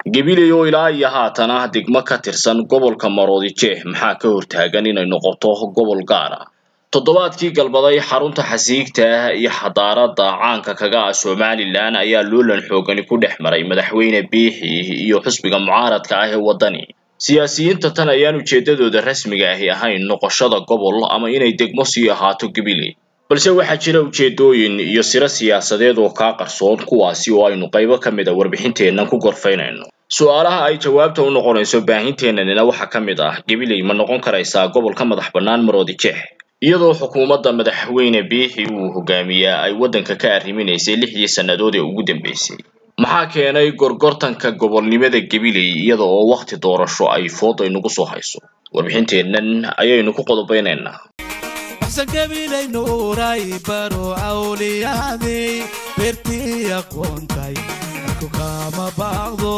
gabiley oo ilaa iyo haatan ah degmo ka tirsan gobolka maroodijeeh maxaa ka hortaagan inay noqoto gobol gaar ah toddobaadkii galbaday xarunta xasiigta iyo xadaarada caanka kaga ah somalilan ayaa loolan xoogani ku dhex maray madaxweyne biixi iyo xusbiga mucaaradka ah ee waddani siyaasiyiinta tan ayaan ujeedadooda rasmiga ahi ahayn noqoshada gobol ama inay degmo sii ahaato gabiley balse waxaa jira ujeedooyin iyo siro siyaasadeed oo kaa qarsoon kuwaasi oo aynu qaybo ka mid a warbixinteennan ku gorfaynayno su-aalaha ay jawaabta u noqonayso baahinteennanina waxaa ka mid ah gabiley ma noqon karaysaa gobolka madax bannaan maroodijeex iyadoo xukuumadda madaxweyne biixi uu hogaamiyaa ay waddanka ka arriminaysay lixdii sannadood ee ugu dambeysay maxaa keenay gorgortanka gobolnimada gabiley iyada oo wakhti doorasho ay fooday nagu soo hayso warbixinteennan ayaynu ku qodobeynaynaa gabilay nuuray baro awliyaadii beertii aqoontay ku kama baaqdo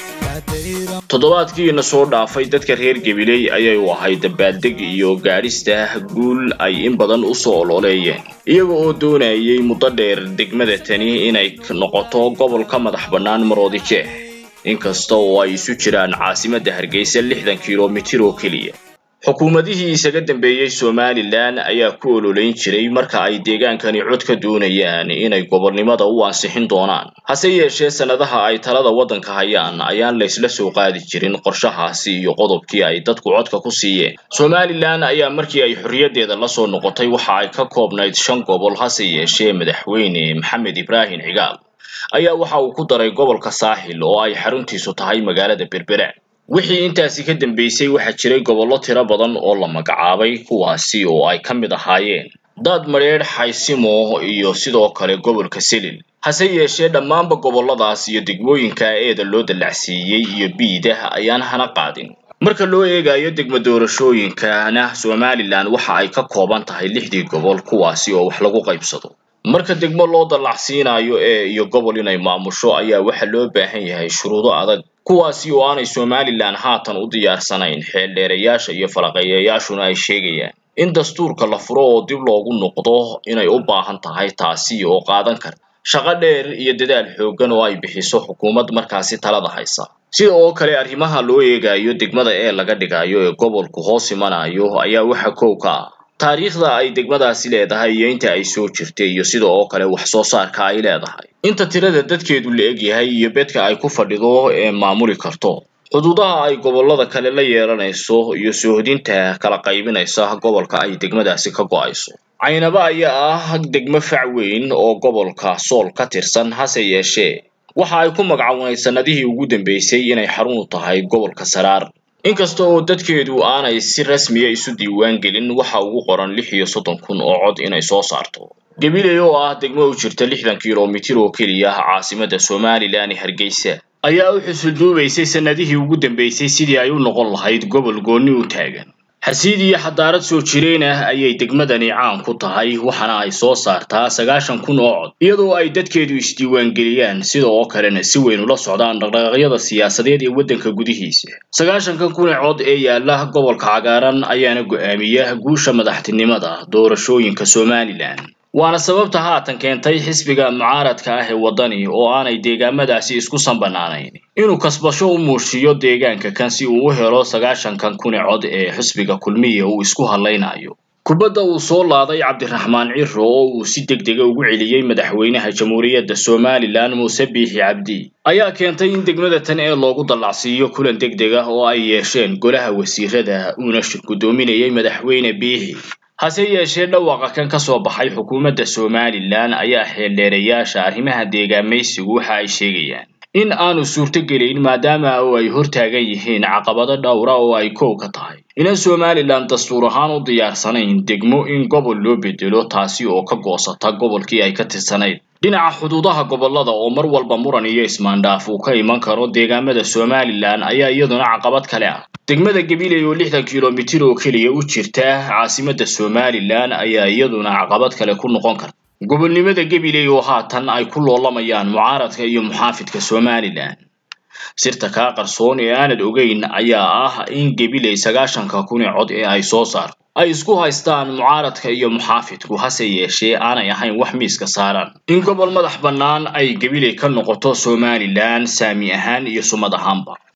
toddobaadkiina soo dhaafay dadka reer gabiley ayay u ahay dabaaldeg iyo gaadhista guul ay in badan usoo ololeeyeen iyaga oo doonayay muddo dheer degmada tani inay noqoto gobolka madax bannaan maroodijeex inkasta oo ay isu jiraan caasimadda hargeysa lixdan kilomitir oo keliya xukuumadihii isaga dambeeyey somalilan ayaa ku ololeyn jiray marka ay deegaankani cod ka doonayaan inay gobolnimada u ansixin doonaan hase yeeshee sannadaha ay talada waddanka hayaan ayaan laysla soo qaadi jirin qorshahaasi iyo qodobkii ay dadku codka ku siiyeen somalilan ayaa markii ay xorriyaddeeda lasoo noqotay waxa ay ka koobnayd shan gobol hase yeeshee madaxweyne maxamed ibraahim cigaal ayaa waxa uu ku daray gobolka saaxil oo ay xaruntiisu tahay magaalada berbera wixii intaasi ka dambeysay waxaa jiray gobollo tiro badan oo la magacaabay kuwaasi oo ay ka mid ahaayeen daad madheedh xaysimo iyo sidoo kale gobolka selil hase yeeshee dhammaanba gobolladaas iyo degmooyinka eeda loo dallacsiiyey iyo biidah ayaan hana qaadin marka loo eegayo degmo doorashooyinkana somalilan waxa ay ka kooban tahay lixdii gobol kuwaasi oo wax lagu qaybsado marka degmo loo dallacsiinayo ee iyo gobol inay maamusho ayaa waxa loo baahan yahay shuruudo adag kuwaasi oo aanay somalilan haatan u diyaarsanayn xeeldheerayaasha iyo falaqeeyayaashuna ay sheegayaan in dastuurka la furo oo dib loogu noqdo inay u baahan tahay taasi oo qaadan karta shaqo dheer iyo dadaal xooggan oo ay bixiso xukuumad markaasi talada haysa sida oo kale arrimaha loo eegayo degmada ee laga dhigayo ee gobolku hoos imanayo ayaa waxa kow ka ah taariikhda ay degmadaasi leedahay iyo inta ay soo jirtay iyo sida oo kale wax soo saarka ay leedahay inta tirada dadkeedu la egyahay iyo bedka ay ku fadhido ee maamuli karto xuduudaha ay gobollada kale la yeelanayso iyo soohodinta kala qaybinaysa gobolka ay degmadaasi ka go'ayso caynaba ayaa ah degmo fac weyn oo gobolka sool ka tirsan hase yeeshee waxa ay ku magacawnayd sannadihii ugu dambeysay inay xarun u tahay gobolka saraar inkasta oo dadkeedu aanay si rasmiya isu diiwaan gelin waxa ugu qoran lix iyo soddon kun oo cod inay soo saarto gabiley oo ah degmo u jirta lixdan kilomitir oo keliya caasimadda somalilan ee hargeysa ayaa u xusulduubaysay sannadihii ugu dambeysay sidii ay u noqon lahayd gobol goonni u taagan xasiid iyo xadaarad soo jireen ah ayay degmadani caan ku tahay waxaana ay soo saartaa sagaashan kun oo cod iyadoo ay dadkeedu isdiiwaangeliyaan sida oo kalena si weyn ula socdaan dhaqdhaqaaqyada siyaasadeed ee waddanka gudihiisa sagaashankan kun ee cod ee yaalla gobolka cagaaran ayaana go'aamiya guusha madaxtinimada doorashooyinka somalilan waana sababta haatan keentay xisbiga mucaaradka ah ee waddani oo aanay deegaamadaasi isku sanbanaanayn inuu kasbasho u muushiyo deegaanka kan si uu u helo sagaashankan kun ee cod ee xisbiga kulmiya uu isku hadlaynayo kubadda uu soo laaday cabdiraxmaan ciro oo uu si deg dega ugu celiyey madaxweynaha jamhuuriyadda somalilan muuse biixi cabdi ayaa keentay in degmada tan ee loogu dallacsiiyo kulan deg deg ah oo ay yeesheen golaha wasiirada uuna shir guddoominayay madaxweyne biixi hase yeeshee dhawaaqa kan ka soo baxay xukuumadda somalilan ayaa xeeldheerayaasha arrimaha deegaamaysigu waxa ay sheegayaan in aanu suurtogelayn maadaama oo ay hortaagan yihiin caqabado dhowra oo ay kow ka tahay inan somalilan dastuur ahaan u diyaarsanayn degmo in gobol loo bedelo taasi oo ka goosata gobolkii ay ka tirsanayd dhinaca xuduudaha gobollada oo mar walba muran iyo ismaandhaaf uu ka iman karo deegaamada somalilan ayaa iyaduna caqabad kale ah degmada gabiley oo lixdan kilomitir oo keliya u jirta caasimadda somalilan ayaa iyaduna caqabad kale ku noqon karta gobolnimada gabiley oo haatan ay ku loolamayaan mucaaradka iyo muxaafidka somalilan sirta kaa qarsoon ee aanad ogeyn ayaa ah in gabiley sagaashanka kun ee cod ee ay soo saarto ay isku haystaan mucaaradka iyo muxaafidku hase yeeshee aanay ahayn wax miiska saaran in gobol madax bannaan ay gabiley ka noqoto somalilan saami ahaan iyo sumad ahaanba